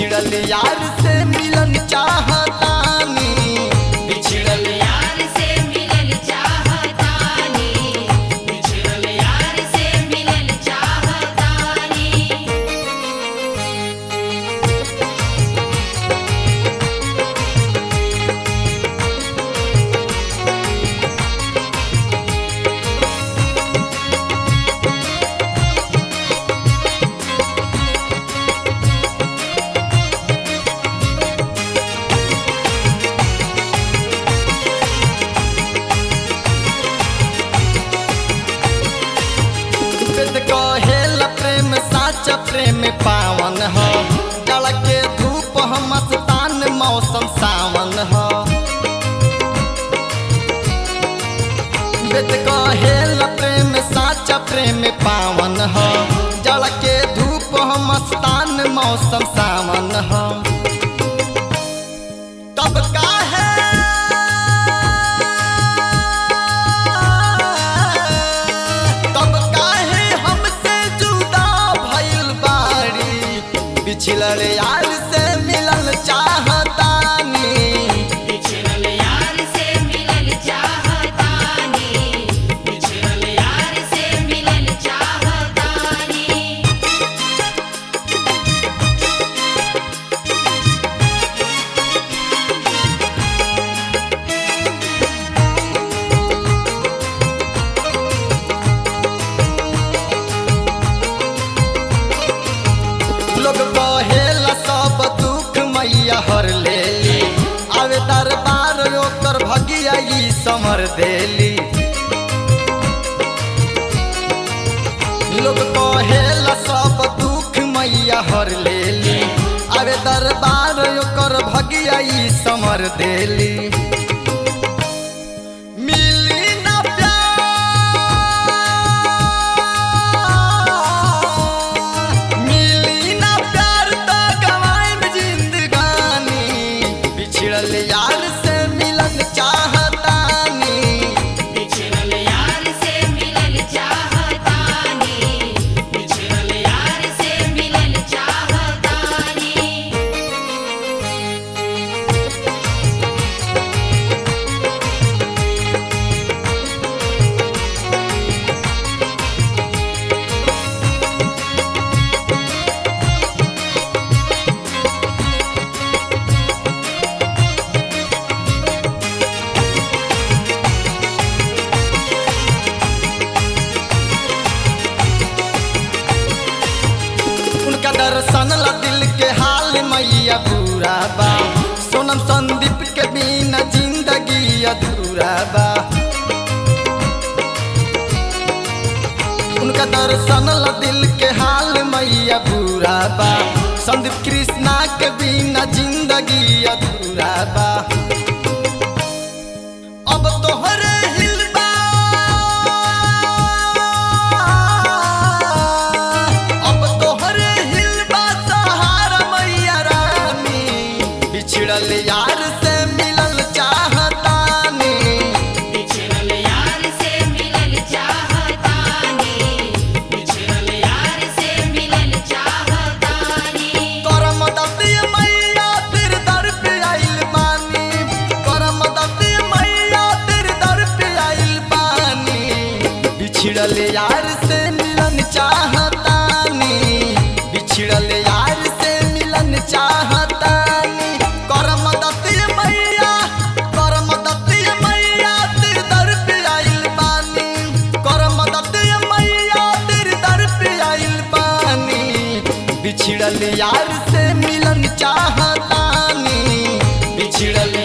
बिछड़ल यार से मिलन चाहतानी बिछड़ल यार से मिलल चाहतानी बिछड़ल यार से मिलल चाहतानी वेद कहेला प्रेम साचा प्रेम पावन ह जल के धूप हम मस्तान मौसम सावन ह वेद कहेला प्रेम साचा प्रेम पावन ह जल के धूप हम मस्तान मौसम सावन ह तब काहे तब काहे हमसे जुदा भइल बाड़ी बिछड़ल यार से मिलल चाहतानी बिछड़ल यार से मिलल चाहतानी बिछड़ल यार से मिलल चाहतानी लोग कहेला सब दुख मैया हर लेली आवे दरबार ओकर भगिया ई समर देली लोग कहेला सब दुख मैया हर लेली आवे दरबार ओकर भगिया ई समर देली मिली ना प्यार मिली ना प्यार तो गवाएब जिंदगानी बिछड़ल यार से मिलन चाहतानी बिछड़ल यार से मिलल चाहतानी बिछड़ल यार से मिलल चाहतानी उनका दर्शन ला दिल के हाल मैया बुरा बा सोनम संदीप के बिना जिंदगी अधूरा बा उनका दर्शन ला दिल के हाल मैया बुरा बा संदीप कृष्णा के बिना जिंदगी अधूरा बा अब तोहरे हिलबा अब तोहरे हिलबा सहारा मैया रानी बिछड़ल यार से मिलल चाहतानी बिछड़ल यार से मिलल चाहतानी बिछड़ल यार से मिलल चाहतानी करम दती मैया तेरे दर पे आइल बानी करम दती मैया तेरे दर पे आइल बानी बिछड़ल यार से मिलन चाहतानी बिछड़ल यार से मिलन चाहतानी करम दती मैया करम दती मैया तेरे दर पे आइल बानी करम दती मैया तेरे दर पे आइल बानी बिछड़ल यार से मिलन चाहतानी बिछड़ल